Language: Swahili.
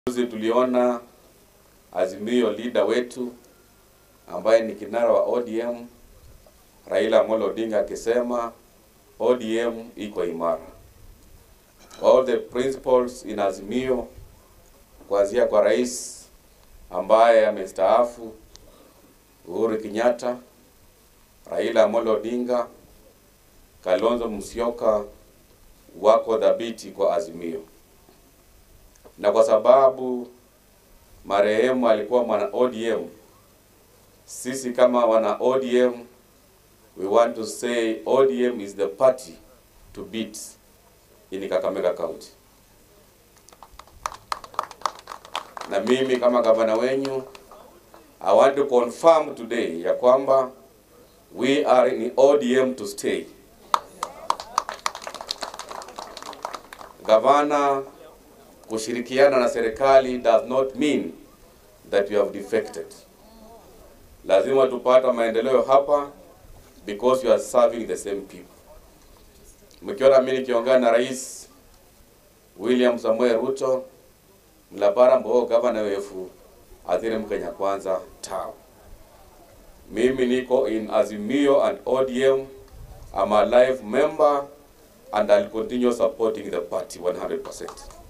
Juzi tuliona Azimio leader wetu ambaye ni kinara wa ODM Raila Amolo Odinga akisema ODM iko imara. All the principles in Azimio kuanzia kwa rais ambaye amestaafu Uhuru Kenyatta, Raila Amolo Odinga, Kalonzo Musyoka wako dhabiti kwa Azimio, na kwa sababu marehemu alikuwa mwana ODM, sisi kama wana ODM we want to say ODM is the party to beat in Kakamega County. Na mimi kama gavana wenyu I want to confirm today ya kwamba we are in ODM to stay. Gavana kushirikiana na serikali does not mean that you have defected. Lazima tupata maendeleo hapa because you are serving the same people. Mkiona mimi nikiongea na Rais William Samuel Ruto mlapara mbo gavana wefu athire Mkenya kwanza tao. Mimi niko in Azimio and ODM. I'm a live member and I'll continue supporting the party 100%.